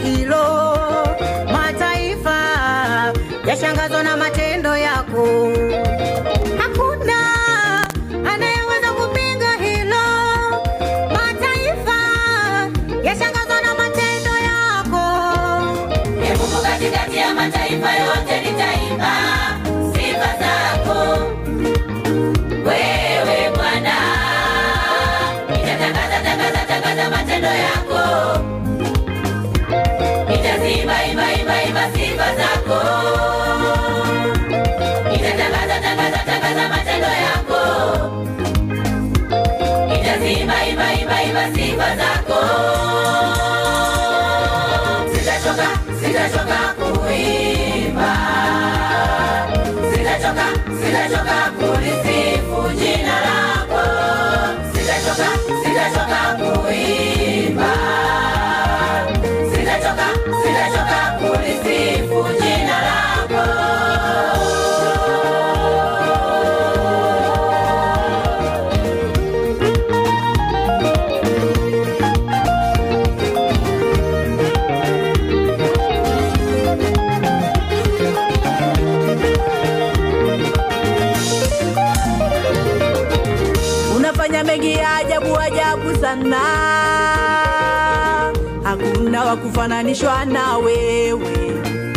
hilo. Mataifa yashangazwa na matendo yako, hakuna anayeweza kupinga hilo. Mataifa yashangazwa na matendo yako. Ee Mungu katikati ya mataifa yote nitaimba sifa zako. Wewe Bwana, nitatangaza tangaza tangaza matendo yako. Nitazimba imba imba imba sifa zako. Nitatangaza tangaza tangaza matendo yako. Nitazimba imba imba imba sifa zako. Sitachoka, sitachoka kuimba. Sitachoka, sitachoka kulisifu jina lako. Sitachoka, sitachoka kuimba. Sitachoka, sitachoka kulisifu jina lako. unafanya mengi ya ajabu ajabu sana, hakuna wa kufananishwa na wewe.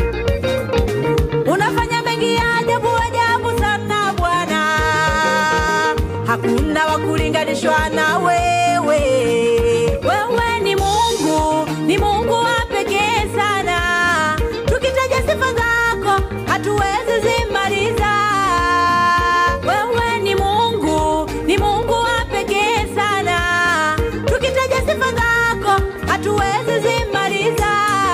Unafanya mengi ya ajabu ajabu sana Bwana, hakuna wa kulinganishwa na wewe. Wewe ni Mungu, ni Mungu wa pekee sana, tukitaja sifa zako hatuwezi zimaliza. Wewe ni Mungu, ni Mungu wa pekee sana, tukitaja sifa zako hatuwezi zimaliza.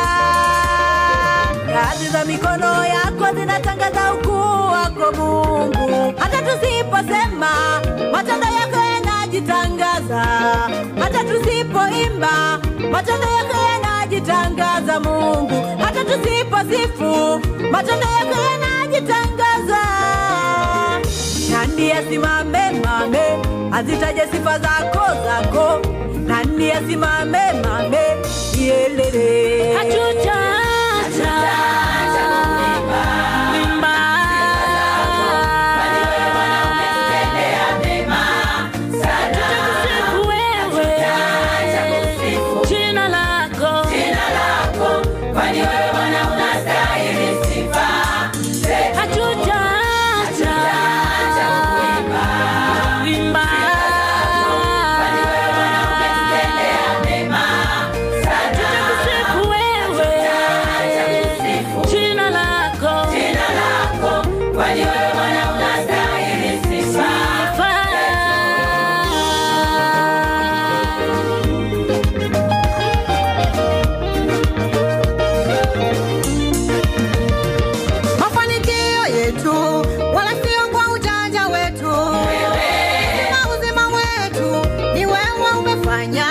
Kazi za mikono yako zinatangaza ukuu wako Mungu, hata tusiposema matendo yako yanajitangaza, hata tusipoimba matendo yako yanajitangaza Mungu, hata tusiposifu matendo yako yanajitangaza. Nani asimame mame azitaje sifa zako zako? Nani asimame mame yelele? Hatutaacha kuimba. Tutakusifu wewe. Jina lako. Kwani wewe Bwana unastahili sifa. Hatutaacha kuimba. Tutakusifu wewe. Jina lako. Kwani wewe Bwana unastahili sifa. Mafanikio yetu wala sio kwa ujanja wetu, uzima uzima wetu ni wewe umefanya.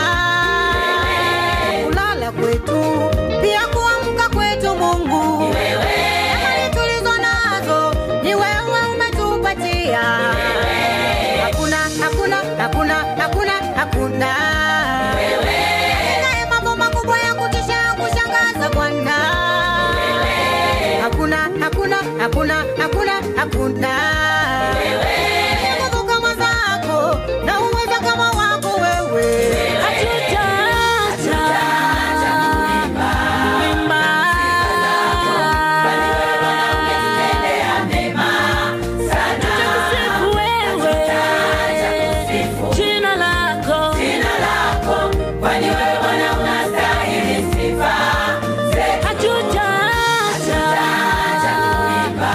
Kulala kwetu pia kuamka kwetu, Mungu amani tulizo nazo ni wewe umetupatia. Hakuna, hakuna, hakuna, hakuna, hakuna Unaye mambo makubwa ya kutisha kushangaza Bwana hakuna hakuna hakuna hakuna hakuna nguvu kama zako na uweza kama wako wewe Hatutaacha kuimba. Tutakusifu wewe. Jina lako. Kwani wewe Bwana unastahili sifa. Hatutaacha kuimba.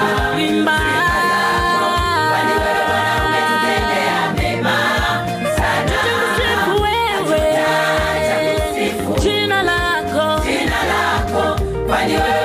Tutakusifu wewe. Jina lako. Kwani wewe